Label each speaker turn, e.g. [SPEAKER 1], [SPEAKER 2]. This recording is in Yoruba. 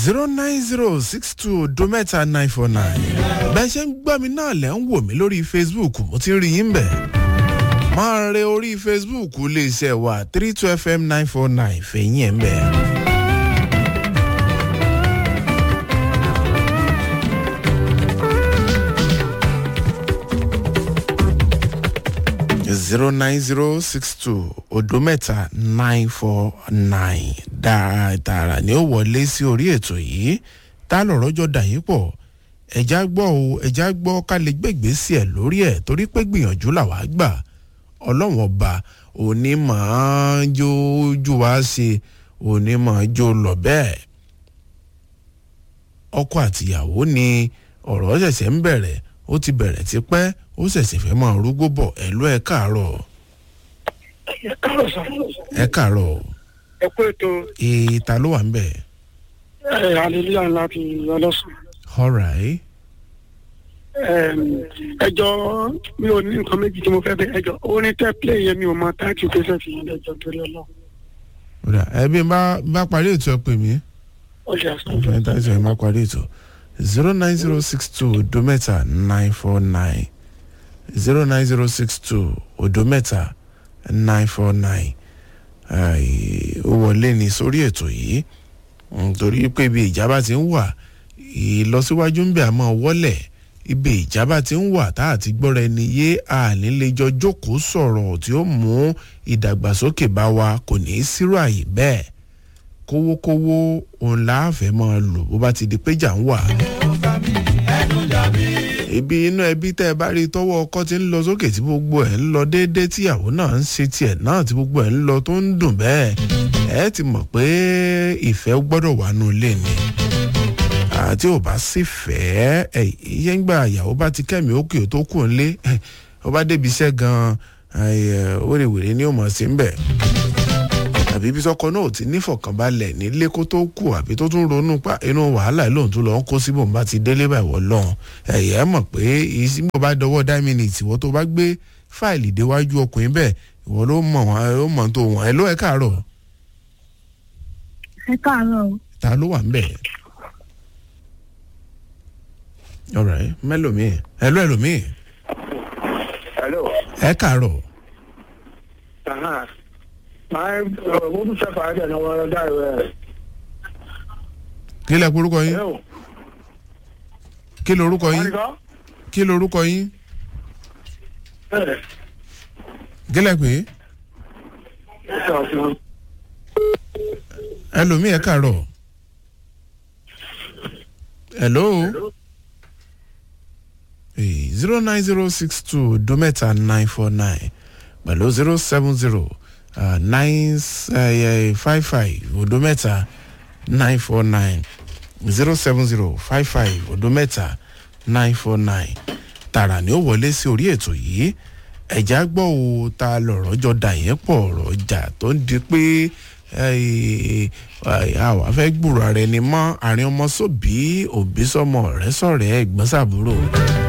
[SPEAKER 1] zero nine zero six two odo mẹ́ta nine four nine bẹ́ẹ̀ ṣe ń gbọ́ mi náà lẹ́ ń wò mí lórí facebook mo ti rí yín bẹ̀ máa re orí facebook iléeṣẹ́ wa three two fm nine four nine fẹ̀yìn ẹ̀ ń bẹ̀. zero nine zero six two odo mẹ́ta nine four nine dáadáa ni ó wọlé sí orí ètò yìí tá lọ̀rọ̀ jọ dà yín pọ̀ ẹ̀já gbọ́ o ẹ̀já gbọ́ ká lè gbègbè sí ẹ̀ lórí ẹ̀ torí pé gbìyànjú làwa gbà ọlọ́wọ́n ọba òní máa ń jójú wá ṣe òní máa ń jó lọ bẹ́ẹ̀ ọkọ àtìyàwó ni ọ̀rọ̀ ṣẹ̀ṣẹ̀ ń bẹ̀rẹ̀ ó ti bẹ̀rẹ̀ tipẹ́ ó ṣẹ̀ṣẹ̀ fẹ́ máa rúgbó bọ̀ ẹ̀lú ẹ̀ káàárọ̀
[SPEAKER 2] ẹ káàárọ̀ sá.
[SPEAKER 1] ẹ̀ káàárọ̀
[SPEAKER 2] ẹ kú ètò
[SPEAKER 1] èè ta ló wà ń bẹ̀.
[SPEAKER 2] ẹ hallelujah ńlá ti ọlọ́sùn.
[SPEAKER 1] alright
[SPEAKER 2] ẹjọ́ mi ò ní nǹkan méjì tí mo fẹ́ bẹ ẹjọ́ orin tẹ́ play yẹn mi ò mọ táàtì kẹsẹ̀ fi yẹn lẹ́jọ́ torí ọlọ́run.
[SPEAKER 1] Ọ̀dà, ẹbí bá bá parí ètò ẹ pè mí
[SPEAKER 2] ó lè àṣà
[SPEAKER 1] ọ̀fẹ́ tá ìṣẹ̀lẹ̀ má parí ètò zero nine zero six two odo mẹ́ta nine four nine zero nine zero six two odo mẹ́ta nine four nine ó wọlé ní sórí ètò yìí nítorí pé ibi ìjábá ti ń wà ìlọsíwájú ń bẹ àmọ́ wọlé ibi ìjábá ti ń wà tá àti gbọ́ra ẹni yé ànílẹ́jọ́ jókòó sọ̀rọ̀ tí ó mú ìdàgbàsókè bá wa kò ní í sírò àyè bẹ́ẹ̀ kówókówó òun láàfẹ́ máa lò bó bá ti di péjà ń wà. ibi inú ẹbí tẹ́ ẹ bá rí tọwọ́ ọkọ ti ń lọ sókè tí gbogbo ẹ̀ ń lọ déédéé tíyàwó náà ń ṣe tiẹ̀ náà tí gbogbo ẹ̀ ń lọ tó ń dùn bẹ́ẹ̀ ẹ ti mọ̀ pé ìfẹ́ gbọ́dọ̀ wà nù ilé ni àti ò bá sì fẹ́ ẹ iye ń gbà ìyàwó bá ti kẹ́mi ókè tó kù ńlé ó bá débi iṣẹ́ gan-an wèrèwèrè ni ó mọ̀ sí ń bẹ̀ àbí bí sọkọ náà ò ti nífọ̀kànbalẹ̀ nílé kó tó kù àbí tó tún ronú pa inú wàhálà lóhùn tó lọ ń kó síbò bá ti délé bá ìwọ lọ́hùn ẹ̀yẹ́ mọ̀ pé ìsìnbó bá dọwọ́ dámínìtì ìwọ tó bá gbé fáìlì déwájú ọkùnrin bẹ́ẹ̀ ìwọ ló mọ̀ wọ́n ó mọ̀ tó wọ́n ẹ ló ẹ káàárọ̀
[SPEAKER 3] ẹ káàárọ̀ o.
[SPEAKER 1] ta ló wà ń bẹ̀. ọ̀rẹ́ mẹ́lòmíì ẹ ló ẹlòmíì
[SPEAKER 4] Hello.
[SPEAKER 1] ẹ káàárọ̀
[SPEAKER 4] Aha. Máa ń mo tún fẹ́ fàájì ẹ̀ náà wọ́n dá ìwé rẹ̀.
[SPEAKER 1] kí lẹ porúkọ yín
[SPEAKER 4] Hello.
[SPEAKER 1] kí lorúkọ yín
[SPEAKER 4] Àríkọ́?
[SPEAKER 1] kí lorúkọ yín
[SPEAKER 4] Bẹ́ẹ̀.
[SPEAKER 1] kí lẹ pé
[SPEAKER 4] Ṣé ọ̀sán?
[SPEAKER 1] ẹlòmíì ẹ káàárọ̀ hello zero nine zero six two dometa nine four nine pẹ̀lú zero seven zero nine five five odometa nine four nine zero seven zero five five odometa nine four nine tààrà ni ó wọlé sí orí ètò yìí ẹ̀já gbọ́ o ta lọ̀rọ̀ jọ dà yẹn pọ̀ ọ̀rọ̀ ọjà tó ń di pé àwa fẹ́ gbúrò ara ẹni mọ́ àárín ọmọ sóbì òbí sọmọ ọ̀rẹ́ sọ̀rẹ́ ẹ̀gbọ́n sàbúrò